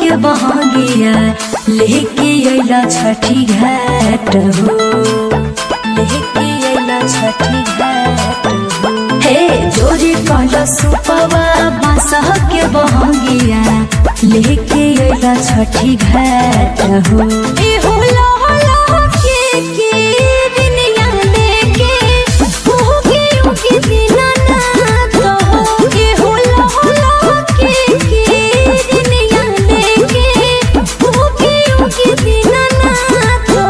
के बहंगिया लेके अइला छठी घाट हो लेके अइला छठी घाट हो हे जोरे कहला सुपवा बासह के बहंगिया लेके अइला छठी घाट हो ए होला होला के के दुनिया लेके उगे उगे दिना ना तो के होला होला के के दुनिया लेके उगे उगे दिना ना तो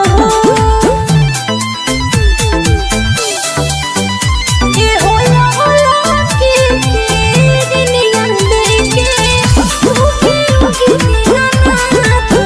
ये होला होला के के दुनिया लेके उगे उगे दिना ना तो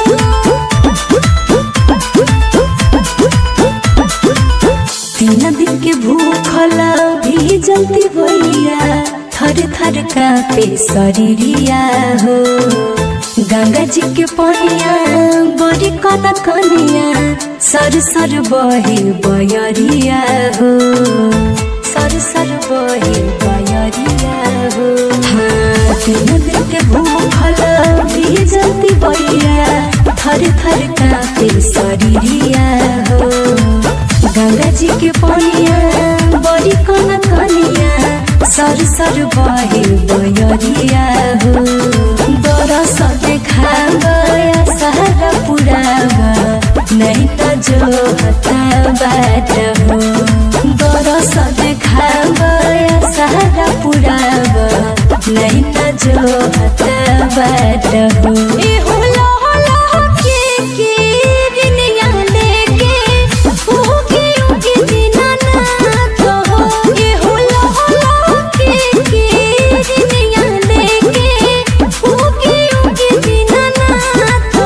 तीन दिन के भूखल भी जलती भैया थर थर कापे शरीरिया हो गंगा जी के पनिया बड़ी कन कनिया सर सर बहे बयरिया हो सर सर बहे बयरिया हो हाँ तीन दिन के भूखल भी जलती भैया थर थर कापे शरीरिया हो गंगा जी के पनिया बड़ी कन कनिया सर सर बहे बयरिया हो बरस देखा गया सारा पुरावा नहीं तो जो हता बाट हो बरस देखा गया सारा पुरावा नहीं तो जो हता बाट हो ए होला होला के के दुनिया लेके उगे उगे दिना ना तो ए होला होला के के दुनिया लेके उगे उगे दिना ना तो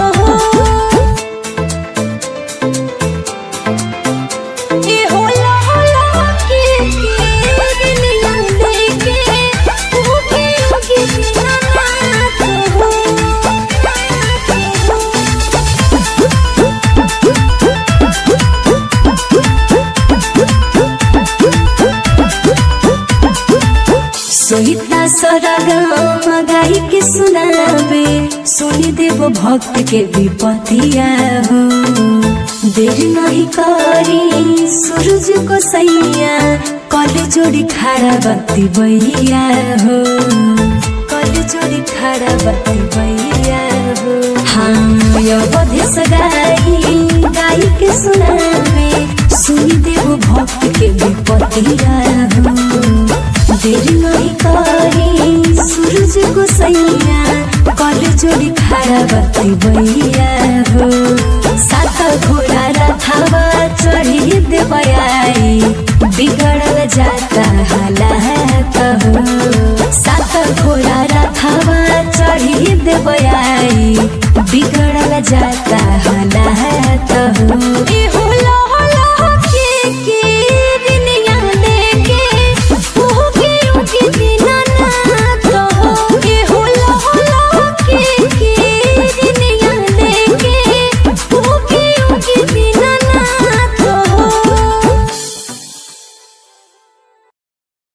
ए होला होला के के दुनिया लेके उगे उगे दिना ना तो सोहिता सरगम गाई के सुनावे सुनी देव भक्त के विपतिया हो देर नहीं करी सूरज को सैया कल जोड़ी खड़ा बत्ती बैया हो कल जोड़ी खड़ा बत्ती बैया हो हाँ यो बधेस गाई गाई के सुनावे सुनी देव भक्त के विपतिया हो देर नहीं करी सूरज को सैया कल जोड़ी खड़ा बत्ती बैया